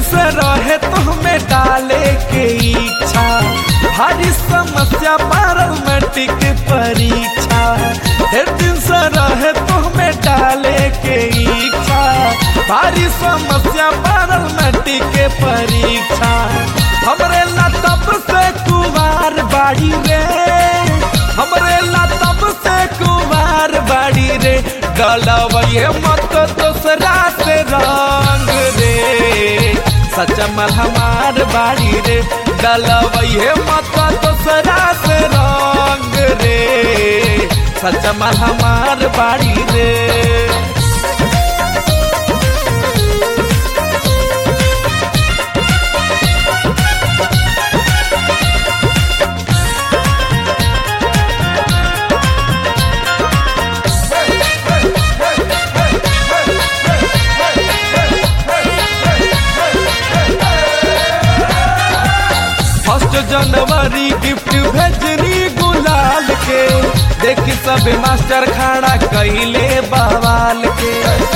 से रहे तुम्हें डाले के इच्छा भारी समस्या पारल मैट्रिक परीक्षा ढेर दिन से रहे तुम्हें डाले के इच्छा भारी समस्या पारल मैट्रिक परीक्षा हमरे ला तब से कुमार बाड़ी रे हमरे ला तब से कुमार बाड़ी रे गलवये मत दूसरा से रंग रे सच मल हमार बाड़ी रे गलवये मत दूसरा से रंग रे सच मल हमार बाड़ी रे फर्स्ट जनवरी गिफ्ट भेजनी गुलाल के देखी सब मास्टर खड़ा कैले बवाल के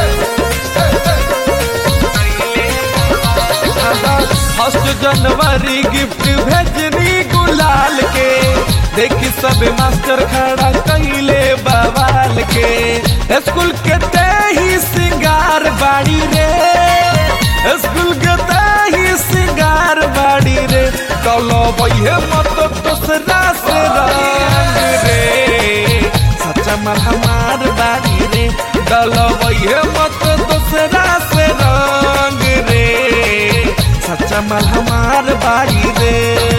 फर्स्ट जनवरी गिफ्ट भेजनी गुलाल के देखी सब मास्टर खड़ा कैले बवाल के स्कूल के ते ही सिंगार बाड़ी रे स्कूल के ते ही सिंगार बाड़ी रे चलो भैया मत दूसरा से रंग रे सच्चा मल हमार बाड़ी रे चलो भैया मत दूसरा से रंग रे सच्चा मल हमार बाड़ी रे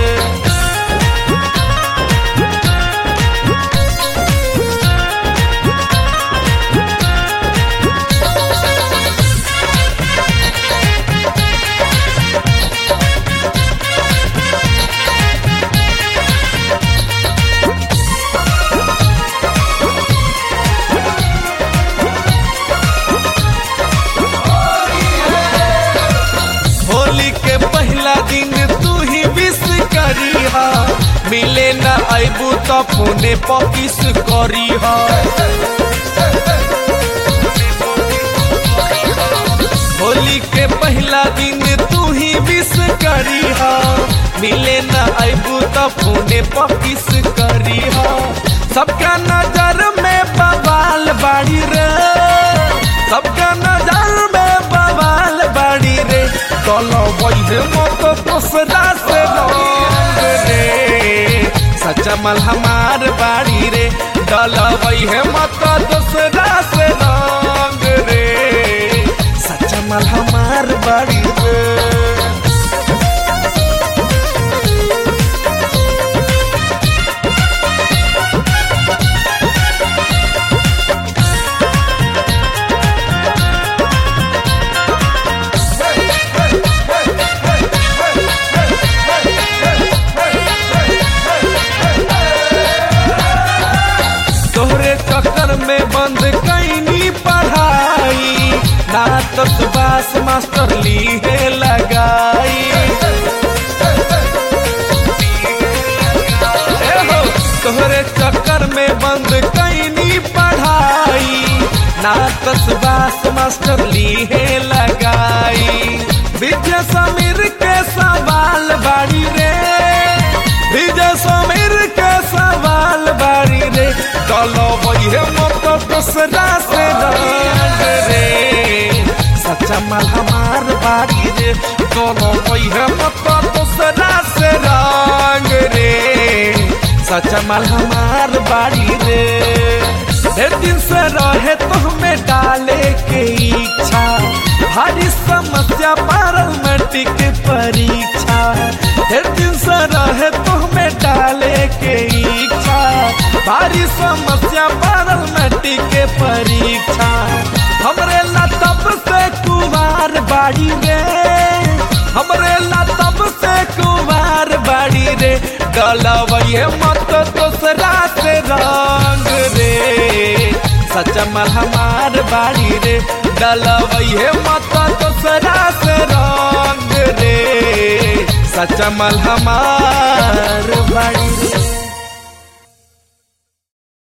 होली के पहला दिन तू ही विश करी हा मिले न आबू तो फोने पर किस करी हा होली के पहला दिन तू ही विश करी हा मिले न आबू तो फोने पर किस करी हा सबका नजर में बवाल बाड़ी रे सबका नजर में बवाल बाड़ी रे चलो वही मत दूसरा से रंग रे सच्चा मल हमार बाड़ी रे चलो वही मत दूसरा से रंग रे सच्चा मल हमार बाड़ी रे तोहरे चक्कर में बंद कैनी पढ़ाई ना तो सुबास मास्टर ली है लगाई ए हो, तोहरे चक्कर में बंद कैनी पढ़ाई ना तो सुबास मास्टर ली है लगाई विजय समीर के सवाल बाड़ी रे विजय समीर के सवाल बाड़ी रे चलो वही मत दूसरा से रंग रे सच्चा माल हमार बाड़ी रे चलो वही मत दूसरा से रंग रे सच्चा माल हमार बाड़ी रे ढेर दिन से रहे तुम्हें डाले के इच्छा भारी समस्या पारल मैट्रिक परीक्षा ढेर दिन से रहे तुम्हें डाले के इच्छा भारी समस्या पारल मैट्रिक परीक्षा हमरे ला तब से कुमार बाड़ी रे हमरे ला तब से कुमार बाड़ी रे गलवये मत दूसरा से रंग रे सच्चा मल हमार बाड़ी रे डलवये मत दूसरा से रंग रे सच्चा मल हमार बाड़ी रे